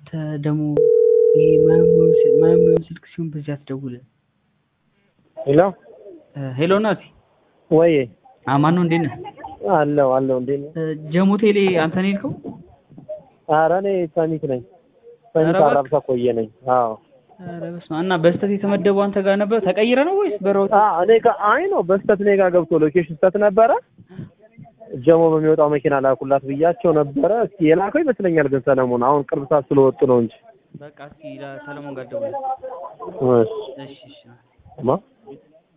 አንተ ደግሞ ይሄ ማያምነውን ስ- ማያምነውን ስልክ ሲሆን በዚህ አትደውልም። ሄሎ እ፣ ሄሎ ናቲ ወይ አማን ነው እንዴት ነህ? አለው አለው እንዴ ነው? እ፣ ጀሞ ቴሌ አንተ ነው የሄድከው? ኧረ እኔ ሰሚት ነኝ። ሰሚት ኧረ እባክህ። አራብሳ ቆየ ነኝ። አዎ ኧረ በስመ አብ። እና በስተት የተመደበው አንተ ጋር ነበር ተቀይረ ነው ወይስ በሮት? አ እኔ ጋር አይ ነው በስተት እኔ ጋር ገብቶ ሎኬሽን ስተት ነበረ። ጀሞ በሚወጣው መኪና ላኩላት ብያቸው ነበረ። እስኪ የላከው ይመስለኛል ግን ሰለሞን አሁን ቅርብ ሰዓት ስለወጡ ነው እንጂ በቃ እስኪ ሰለሞን ጋር ደውል። እሺ እሺ እሺ ማ